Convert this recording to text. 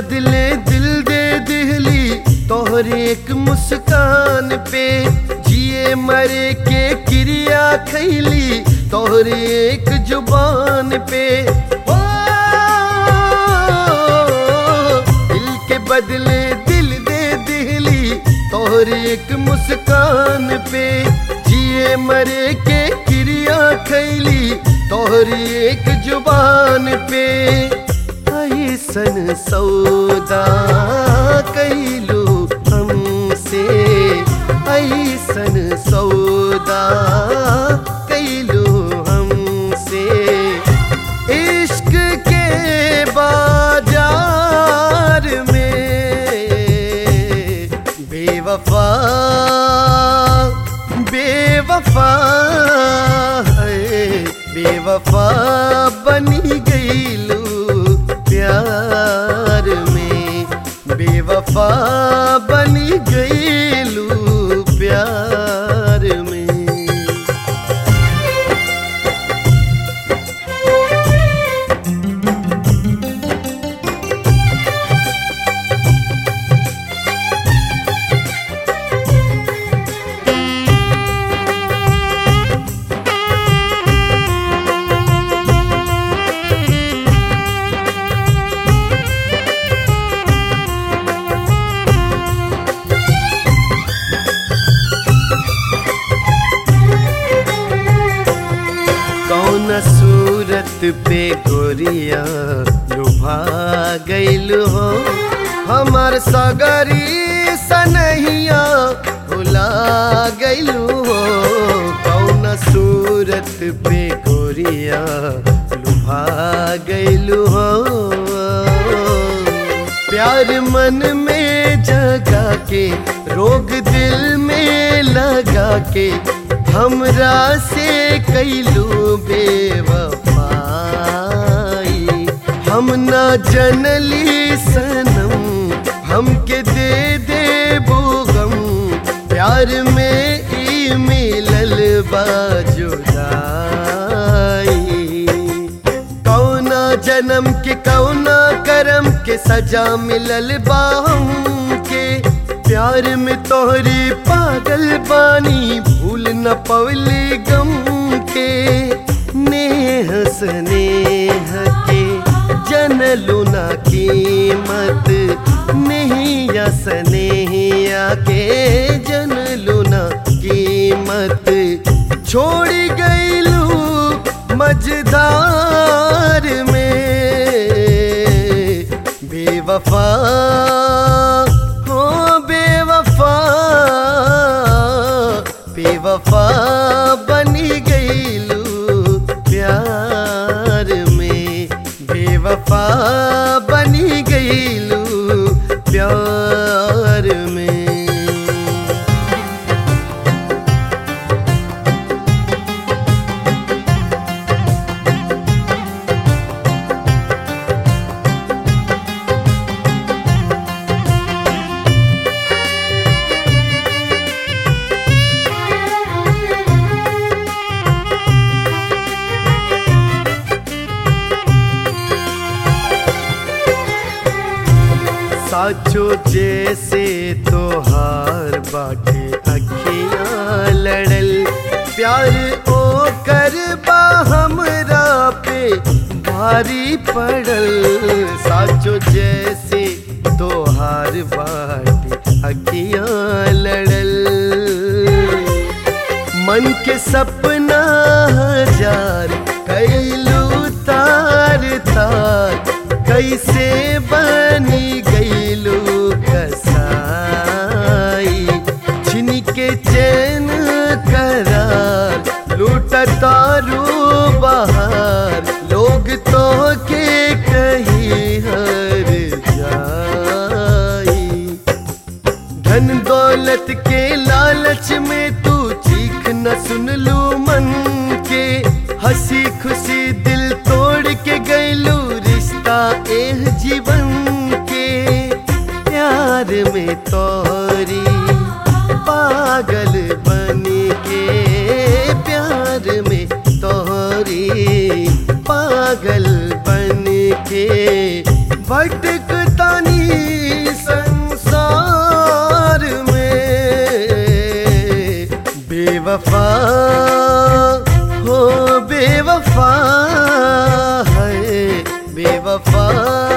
बदले दिल दे दिहली तोहरे एक मुस्कान पे जिए मरे के क्रिया खैली तोहरे एक जुबान पे ओ, दिल के बदले दिल दे दिहली तोहरे एक मुस्कान पे जिए मरे के क्रिया खैली तोहरी एक जुबान पे ऐसन सौदा कैलू हमसे ऐसन सौदा कैलू हमसे इश्क के बाजार में बेवफा बेवफा है बेवफा बनी गईलू प्यार में बेवफा बनी गईलू प्यार में कौन सूरत पे गोरिया लुभा गईल हो हमार सगरी सनहिया भुला गईल हो कौन सूरत पे गोरिया लुभा गईल हो प्यार मन में जगा के रोग दिल में लगा के हमरा से कैलू बेवफाई हम ना जनली सनम हमके दे दे गम प्यार में ई मिलल बाजुदाई कौना जन्म के कौना करम के सजा मिलल बा हमके प्यार में तोहरी पागल बानी भूल न पवली गम के नेह स्नेह के जनलू ना कीमत नहीं स्नेहिया के जनलू ना कीमत छोड़ी गईलू मझधार में बेवफा हो बेवफा बेवफा बनी गईलू प्यार में बेवफा बनी गईलू प्यार में साचो जैसे तोहार बाटे अखियां लड़ल प्यार ओ कर बा हमरा पे भारी पड़ल साचो जैसे तोहार बाटे अखियां लड़ल मन के सपना हजार कैलू तार तार कैसे बनी गईलू कसाई छिन के चैन करार लूट तारू बहार लोग तो के कहीं हर जाई धन दौलत के लालच में तू चीख न सुन लू मन के हंसी खुशी दिल तोड़ के गईलू रिश्ता एह जीवन के प्यार में तोरी पागल बन के प्यार में तोरी पागल बन के भटक तानी बेवफा हो बेवफा है बेवफा